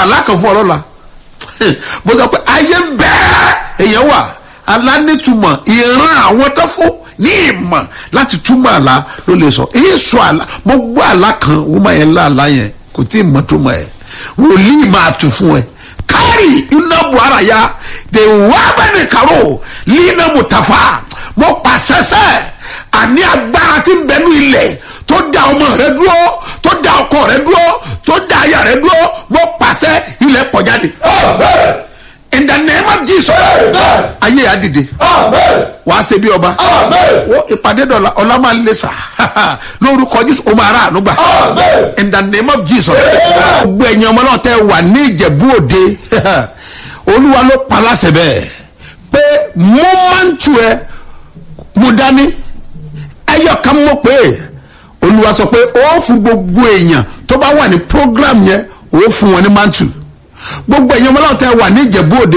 àlá kan fún ọ lọ́la mo sọ pé ayé bẹ́ẹ̀ èèyàn wà alánìtumọ̀ ìran àwọn tó fún ní ìmọ̀ láti túmọ̀ àlá ló lè sọ èyí sọ àlá mo gbọ́ àlá kan wọ́n máa yẹn lá àlá yẹn kò tí ì mọ̀ túmọ̀ ẹ̀ wòlíì máa tù fún ẹ kárì iná buhara ya de wá bẹ́ẹ̀ ni kàró lina mutafa mo pàṣẹ sẹ́ àní agbára tí ń bẹnu ilẹ̀ tó da ọmọ rẹ dúró tó da ọkọ rẹ dúró tó da aya rẹ dúró mo pàṣẹ ilẹ̀ pọ̀ jáde Amen. in the name of jesus Amen. ayé yà dìde Amen. wàá ṣe bí ọba Amen. wọ́n ìpàdé dọ̀la ọ̀la máa ń lé sà lórúkọ jésù ó máa rà àánú gbà Amen. in the name of jesus Amen. gbogbo ẹ̀yin ọmọ náà tẹ́ wà ní ìjẹ̀bú òde olúwa ló pa láṣẹ bẹ́ẹ̀ pé mo máa ń tu ẹ mo dání ẹyọ kan mọ̀ pé olúwa sọ pé ó fún gbogbo èèyàn tó bá wà ní program yẹn ó fún wọn ní mantu gbogbo ẹ̀yin ọmọ náà tẹ́ wà ní ìjẹ̀bú òde